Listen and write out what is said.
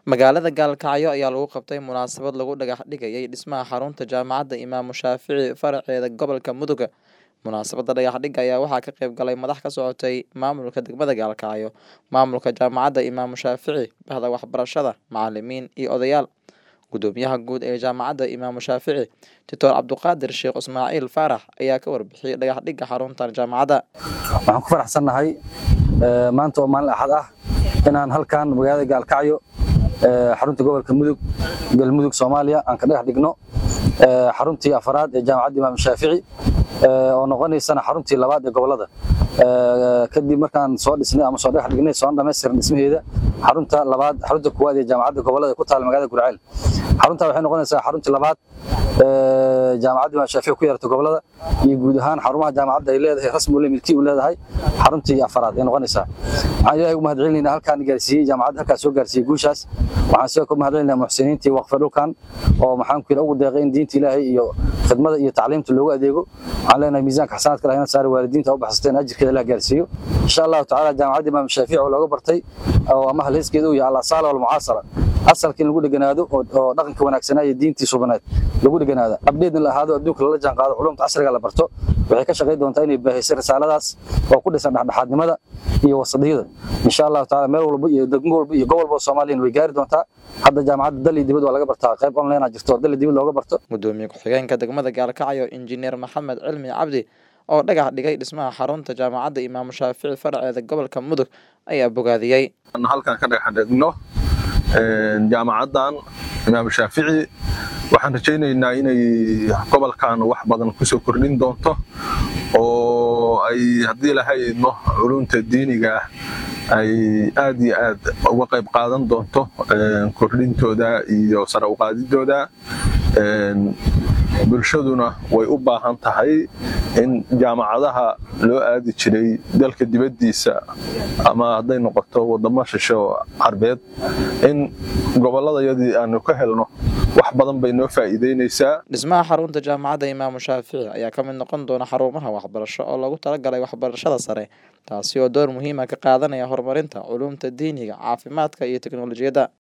Magaalada Gaalkacyo ayaa lagu qabtay munaasabad lagu dhagax dhigayay dhismaha xarunta Jaamacadda Imaamu Shaafici faraceeda gobolka Mudug. Munaasabadda dhagax dhigga ayaa waxaa ka qayb galay madax ka socotay maamulka degmada Gaalkacyo, maamulka Jaamacadda Imaamu Shaafici, bahda waxbarashada, macalimiin iyo odayaal. Gudoomiyaha guud ee Jaamacadda Imaamu Shaafici, Dr. Cabduqaadir Sheekh Ismaaciil Faarax ayaa ka warbixiyay dhagax dhigga xaruntan jaamacadda. waxaan ku faraxsannahay ee, maanta oo maalin axad ah inaan halkan magaalada gaalkacyo ee, xarunta gobolka mudug galmudug soomaaliya aan ka dhagax dhigno ee, xaruntii afaraad ee jaamacadda imaam shaafici ee, oo noqonaysana xaruntii labaad ee gobolada Ee, kadib markaan soo dhisnay ama soo dhagax dhignay soo dhammaystiran dhismaheeda xarunta labaad xarunta kuwaad ee jaamacadda gobolada ee ku taala magaalada gurceel xarunta waxay noqonaysaa xaruntii labaad ee, jaamacadda imaam shaafici ku yeerata gobolada iyo guud ahaan xarumaha jaamacadda ay leedahay rasmi ule milki u leedahay xaruntii afaraad ay noqonaysaa waxaan ilaahay ugu mahadcelinaynaa halkaan gaarsiiyey jaamacadda halkaas soo gaarsiiyey guushaas waxaan sidoo kale mahadcelinaynaa muxsiniintii waqfa dhulkan oo maxaan ku yidhi ugu deeqay in diinta ilaahay iyo khidmada iyo tacliimta loogu adeego waxaan leenahay miisaanka xasanaadka lahayna saari waalidiinta u baxsateen ajirkeeda la gaarsiiyo insha allahu tacaala jaamacadda imaam shaafici oo looga bartay oo ama halheyskeeda uu yahay alasaala walmucaasara asalka in lagu dheganaado oo oo dhaqanka wanaagsanaa iyo diintii subaneed lagu dheganaado abdheedna la ahaado adduunka lala jaan qaado culumta casriga la barto waxay ka shaqayn doontaa inay baahisay risaaladaas oo ku dhisan dhexdhexaadnimada iyo wasadiyada insha allahu tacaala meel walba iyo degmo walba iyo gobol walba oo soomaaliyan way gaari doontaa hadda jaamacadda dal iyo dibad waa laga bartaa qayb online a jirto oo dal iyo dibad looga barto Gudoomiye ku-xigeenka degmada Gaalkacyo, Injineer Maxamed Cilmi Cabdi, oo dhagax dhigay dhismaha xarunta Jaamacadda Imaamu Shaafici faraceeda gobolka Mudug, ayaa bogaadiyey. aan halkan ka dhagax dhigno een, jaamacaddan imaam shaafici waxaan rajaynaynaa inay gobolkan wax badan kusoo kordhin doonto oo ay haddii laha idmo culumta diiniga ah ay aad iyo aad uga qayb qaadan doonto een, kordhintooda iyo sare u qaadidooda een, bulshaduna way u baahan tahay in jaamacadaha loo aadi jiray dalka dibaddiisa ama hadday noqoto wadamo shishe oo carbeed in gobolladayadii aanu ka helno wax badan bay noo faa'iideynaysaa Dhismaha xarunta Jaamacadda Imaamu Shaafici ayaa ka mid noqon doona xarumaha waxbarasho oo loogu talagalay waxbarashada sare, taasi oo door muhiim ah ka qaadanaya horumarinta culuumta diiniga, caafimaadka iyo tiknoolajiyadda.